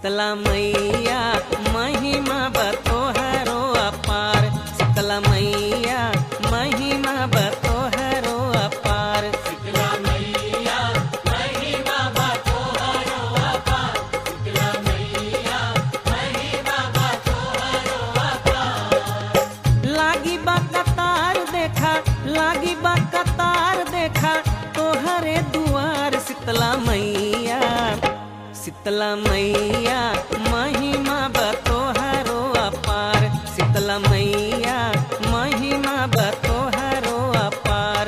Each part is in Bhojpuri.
शीतला मैया महिमा बतोहरो अपार शीतला मैया महिमा बतोहरो अपार लागी बा कतार देखा लागी बा कतार देखा तोहरे दुआर शीतला मैया शीतला मैया महिमा बतोहरो अपार शीतला मैया महिमा बतोहरो अपार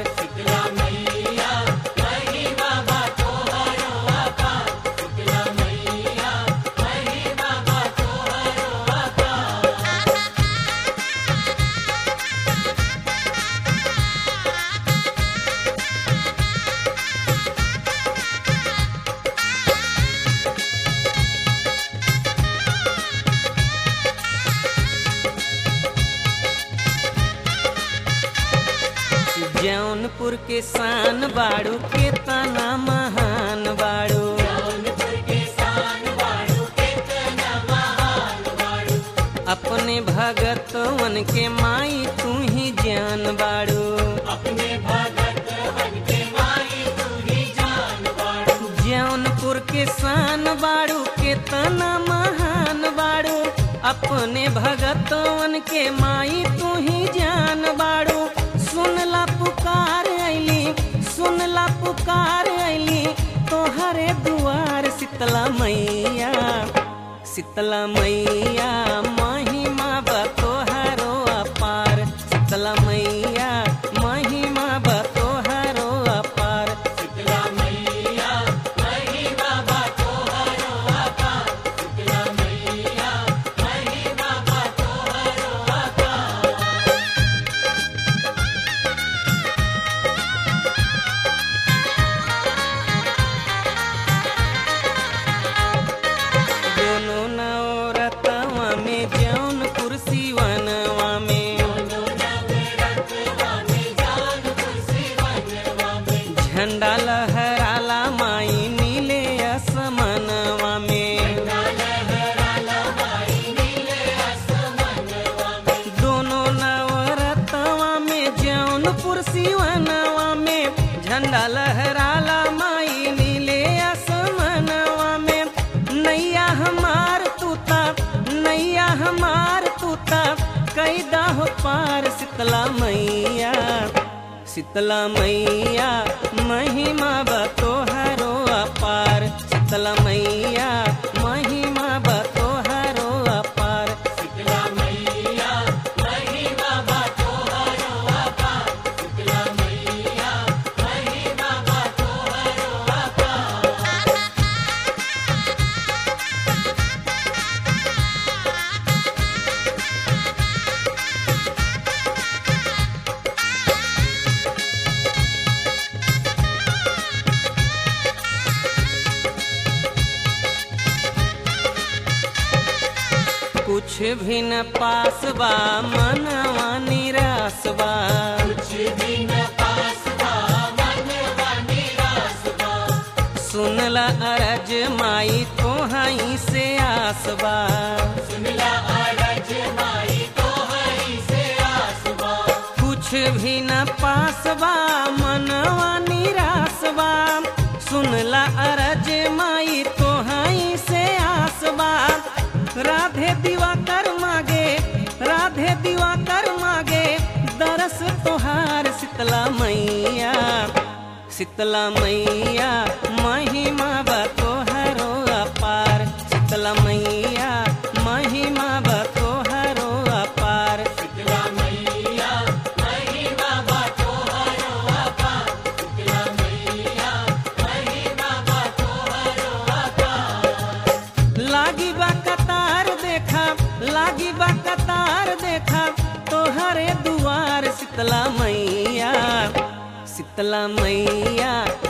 जौनपुर के शान बाड़ू के तना महान बाड़ू अपने भगतवन के माई तू ही जान बाड़ू जौनपुर के शान बाड़ू के तना महान बाड़ू अपने भगतवन के माई तू ही जान बाड़ू सुनला पुकार ऐली सुनला पुकार ऐली तोहरे दुआर शीतला मैया शीतला मैया महिमा बतोहरो अपार शीतला मैया महिमा बतोहरो अपार दोनों नवरतवा में जौन कुर्सी वनवा में झंडा लहराला माई नीले असमनवा में दोनों नवरतवा में जौनपुर सिवनवा में झंडा लहराला माई नीले असमनवा में नैया हमार तूता नैया हमार तूता कैदा हो पार शीतला मैया शीतला मैया महिमा बतोहरो अपार शीतला मैया महिमा बतोहरो अपार कुछ भी न पास बा मनवा निराश बा सुनला अरज माई तोहाई से आस बा कुछ भी न पास बा मनवा निराश बा सुनला अरज माई तोहाई से आस बा राधे दिवाकर मागे राधे दिवाकर मागे दरस तोहार शीतला मैया शीतला मैया महिमा बतोहरो अपार शीतला मैया महिमा बतोहरो अपार लागी बा कतार देखा लागी बा कतार देखा तोहरे दुआर शीतला मैया शीतला मैया